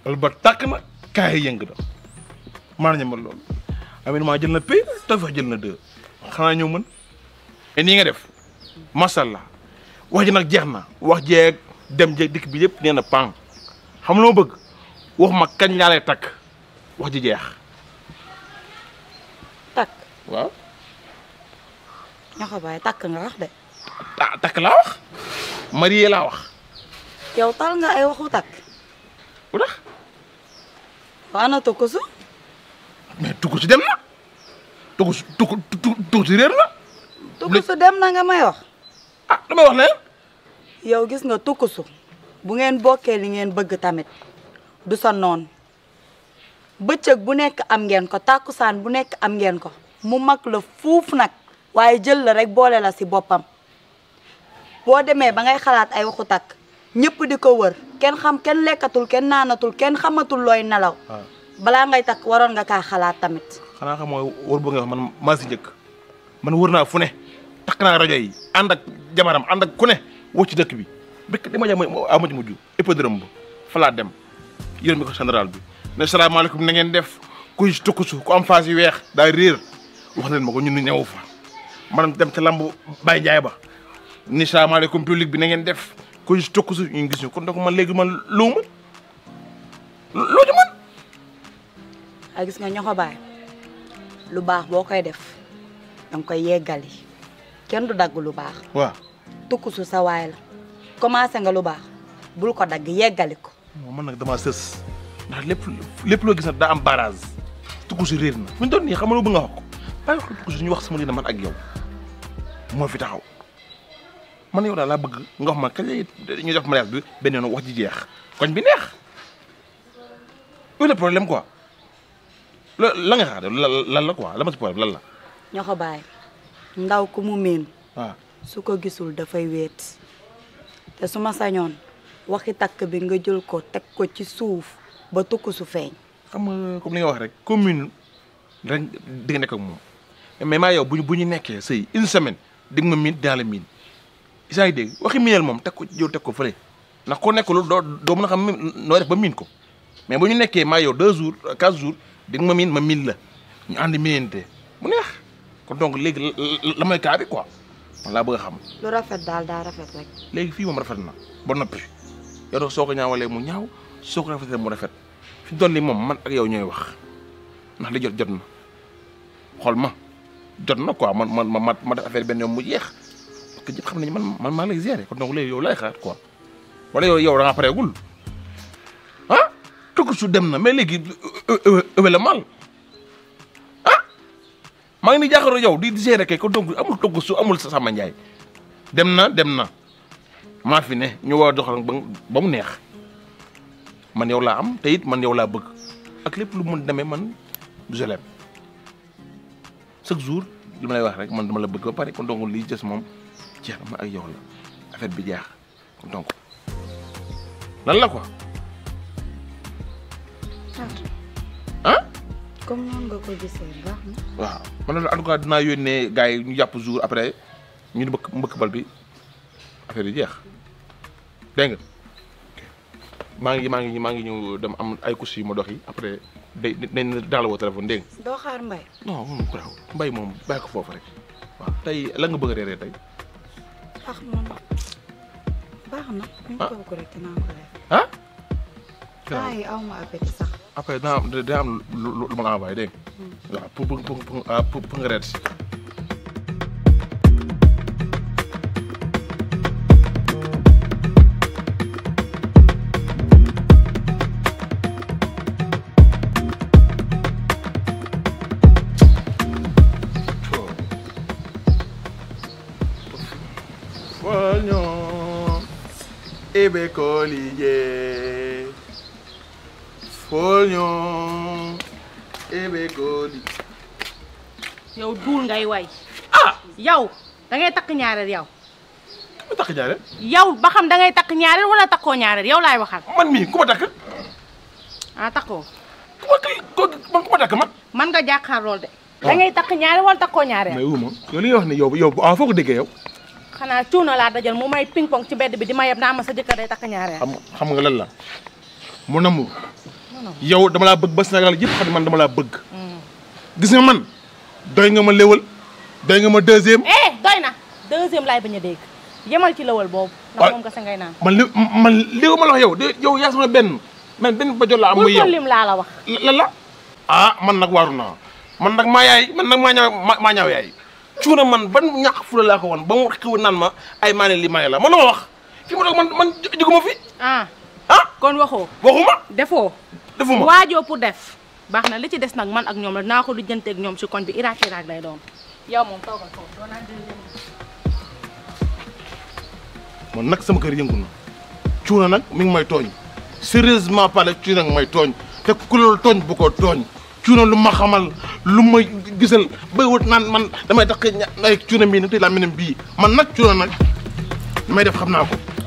wala ba tàkk na kaay yëng na maa na ñamal loolu amin maa jël na pay Tawfekh jël na deux xanaa ñëw mën et nii nga def macha allah wax ji nag jeex na wax jeeg dem jeeg dikk bi yëpp nee na pan xam loo bëgg wax ma kañ laa lay takk wax ji jeex takk waaw ñaxa baay takk nga wax de ah takk laa wax marié laa wax yow tal nga ay waxu takk lu tax waa ana tukkusu mais tukku si dem na tukku si tukku tukku si réer na tukkusu dem na nga may wax ah damay wax leen yow gis nga tukkusu bu ngeen bokkee li ngeen bëgg tamit du sa noon bëccëg bu nekk am ngeen ko tàkkusaan bu nekk am ngeen ko mu mag la fuuf nag waaye jël la rek boole la si boppam boo demee ba ngay xalaat ay waxu takk ñëpp di ko wër kenn xam kenn lekkatul kenn naanatul kenn xamatul looy nelaw waaw balaa ngay takk waroon nga kaa xalaat tamit xanaa xam mooy wër bu nga wax man maa si njëkk man wër naa fu ne takk naa rajo yi ànd ak jamaram ànd ak ku ne woo ci dëkk bi bëkk di ma jam a mujj mujj hippodrome ba fa laa dem yërëm mi ko général bi ne salaamaaleykum na ngeen def kuy tukkusu ku am phase yu weex daa réer wax leen ma ko ñun ñu ñëw fa man dem ca lamb Baye Ndiaye ba ni salaamaaleykum public bi na ngeen def kuy tukkusu ñu gis ñu kon donc man léegi man lu ma loo ci man ay gis nga ñoxo baay lu baax boo koy def danga koy yeggali kenn du dagg lu baax waaw tukkusu sa waay la commencé nga lu baax bul ko dagg yeggali ko non man nag damaa sës ndax lépp lépp loo gis nag daa am barrage tukkusu réer na fu ñu doon nii xam nga lu bëgg nga wax ko bàyyi wax tukkusu ñu wax sama lii man ak yow moo fi taxaw man yow daal laa bëgg nga wax ma kañ lay ñu def mariage bi benn yoon wax ji jeex koñ bi neex loolu le problème quoi la la nga xaar lan la quoi la ma si problème lan la ñoxo baay ndaw ku mu miin waaw su ko gisul dafay wéet te su ma sañoon waxi takk bi nga jël ko teg ko ci suuf ba tukkusu feeñ xam nga comme li nga wax rek commune rek di nga nekk ak moom mais maa yow bu ñu bu ñu nekkee sëy une semaine di nga ma miin dinaa la miin isaa ngi dégg waxi miinal moom teg ko yow teg ko fële ndax ko nekk loolu doo doo mën a xam noo def ba miin ko mais bu ñu nekkee maa yow deux jours quatre jours di nga ma miin ma miin la ñu ànd miinante mu neex kon donc léegi la mooy kaa bi quoi man laa bëgg a xam lu rafet daal daa rafet rek léegi fii moom rafet na ba noppi yow doo soo ko ñaawalee mu ñaaw soo ko rafetee mu rafet fi doon ni moom man ak yow ñooy wax ndax li jot jot na xool ma jot na quoi man man ma ma def affaire benn yoon mu jeex parce que ñëpp xam nañu man man maa lay gérer kon donc léegi yow lay xaar quoi wala yow yow da ngaa pareegul ah tukku su dem na mais léegi ëwe la mal ah maa ngi ni jaaxaro yow di gérer kay kon donc amul tukku su amul sa sama njaay dem na dem na maa fi ne ñu war a doxal ba ba mu neex man yow laa am te it man yow laa bëgg ak lépp lu mun demee man je l'aime chaque jour li ma lay wax rek man dama la bëgg ba pare kon donc lii des moom jeex na ma ak yow la affaire bi jeex kon donc lan la quoi ah. comme noonu nga ko gisee baax na. waaw man en tout cas dinaa yónnee gars yi ñu jàpp jour après ñu di mbëkk mbëkk bal bi affaire yi jeex dégg nga maa ngi maa ngi maa ngi ñëw dem am ay courses yu ma dox yi après day dañ daal woo téléphone dégg nga doo xaar mbay. non moom bravo mbay moom bàyyi ko foofu rek waaw tey la nga bëgg a reeree tey ah man baax na. ñu Ah. toog rek dinaa ko def. ah. temps yi aw ma appétit sax. après daa am daa am lu lu lu ma la envoyé dégg nga waaw pour pour pour pour ah, pour pour nga reer si. Fognon ebe collier Fognon ebe collier yow duul ngay way ah yow da ngay takk ñaareel yow ku ma takk ñaareel yow ba xam da ngay takk ñaareel wala takkoo ñaareel yow laay waxal man mii ku ma takk ah takkoo ku ma kay ko man ku ma takk man man nga jàkkaar lool de da ngay takk ñaareel wala takkoo ñaareel mais wu ma yow li nga wax ne yow yow ah foo ko déggee yow xanaa cuuna laa dajal mu may ping pong ci bedd bi di ma yeb naa ma sa jëkkër day takk ñaareel xam xam nga lan la mon amour yow dama laa bëgg ba Sénégal yëpp xam ne man dama laa bëgg gis nga man doy nga ma léwal doy nga ma deuxième eh doy na deuxième laay bañ a dégg yemal ci lawal boobu ndax Wa- moom nga sa ngay naan man li man li ma la wax yow de yow yaa sama benn man benn ba jot la am bul muy yow ko lim laa la wax la la ah man nag waaru naa man nag maa yaay man nag maa ñaaw maa maa ñaaw yaay cuuna man ban ñàkk fula laa ko woon ba mu xiw naan ma ay maane li maane la man la ma wax fi ma toog man man jóguma fi ah ah kon waxoo waxuma defoo defuma waajoo pour def baax na li ci des nag man ak ñoom la naa ko lijjanteeg ñoom si koñ bi iraak iraak lay doon yow moom toogal foofu doo naan deuxième man nag sama kër yëngu na cuuna nag mi ngi may tooñ sérieusement parlé cuuna nag may tooñ te ku loolu tooñ bu ko tooñ cuuna lu ma xamal lu ma gisal bay wut naan man damay tax ay cuuna mii nag tey laa meneen bii man nag cuuna nag damay def xam naa ko